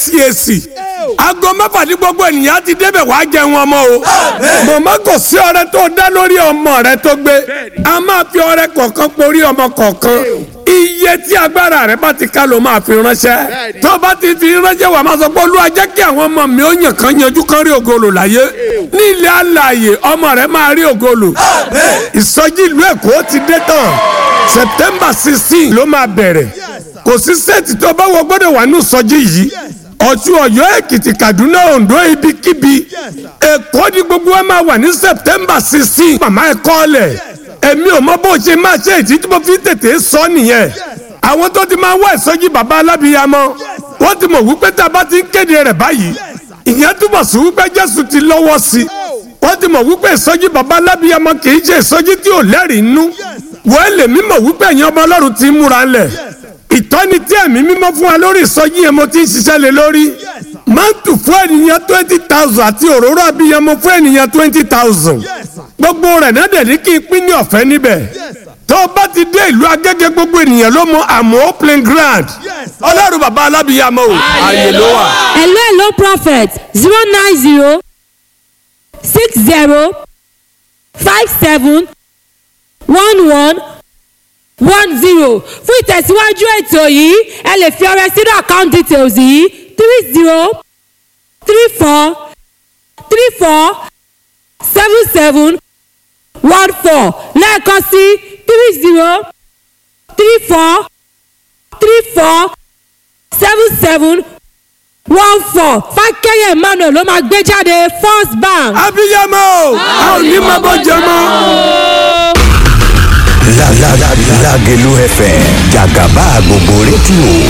CAC aago mẹ́fà ní gbogbo ènìyàn ti débẹ̀ wàá jẹun ọmọ o màmá kò sí ọrẹ tó dá lórí ọmọ rẹ tó gbé a máa fi ọrẹ kọ̀ọ̀kan porí ọmọ kọ̀ọ̀kan iye tí agbára rẹ bá ti ká ló máa fi ránṣẹ́ tó bá ti fi ránṣẹ́ wà máa sọ pé olúwa jẹ́ kí àwọn ọmọ mi ó yàn kán yanjú kán rí ògolo láyé ní ilé alààyè ọmọ rẹ máa rí ògolo ìsọjí ìlú èkó ti dé tán september sixteen ló máa bẹ̀rẹ̀ kò sí sẹ́ẹ̀tì tó bá wọ gbọ́dọ̀ wà ní ìsọjí yìí ọ̀ṣun ọ̀yọ́ èkìtì kaduna ondo ibikíbi èkó ni gbogbo wa máa wà ní september sixteen màmá ẹ̀ kọ́lẹ̀ èmi ò mọ bó ṣe máa ṣe ìdí tí mo fi tètè sọ nìyẹn àwọn tó ti máa wá ìsọjí bàbá alábìyamọ wọ́n ti mọ̀ wípé tá a bá ti ń kéde rẹ̀ báyìí ìyẹn túbọ̀ sí wípé jésù ti lọ́wọ́ sí i wọ́n ti mọ̀ wípé ìsọjí bàbá alábìyamọ kì í ṣe ìsọjí tí ò lẹ́rìí nú wọ́n lè mí mọ̀ wípé ẹ̀yin ọmọ ọlọ́run ti ń múra lẹ̀ ìtọ́ni tí ẹ̀mí mímọ́ fún wa lórí ìsọjí yẹn mo ti ń ṣiṣẹ́ lé lórí mántù fún ènìyàn twenty thousand àti òróró abiyamọ fún ènìyàn twenty thousand gbogbo rẹ̀ náà dẹ̀ ní kí n pín ní ọ̀fẹ́ níbẹ̀ tó o bá ti dé ìlú agége gbogbo ènìyàn ló mọ àmọ́ plain grand ọlọ́run bàbá alábìyamọ o ààyè ló wà. hello hello prophet zero nine zero six zero five seven one one one zero fún ìtẹ̀síwájú ètò yìí ẹ lè fi ọrẹ sínú account details yìí three zero three four three four seven seven one four lẹ́ẹ̀kan sí three zero three four three four seven seven one four fákẹ́yẹ̀ emmanuel ló máa gbé jáde first bank. abiyamọ o a ò ní máa bọ́ jẹ mọ́. Lágẹ̀lú FM jàgàbá gbogbo rédíò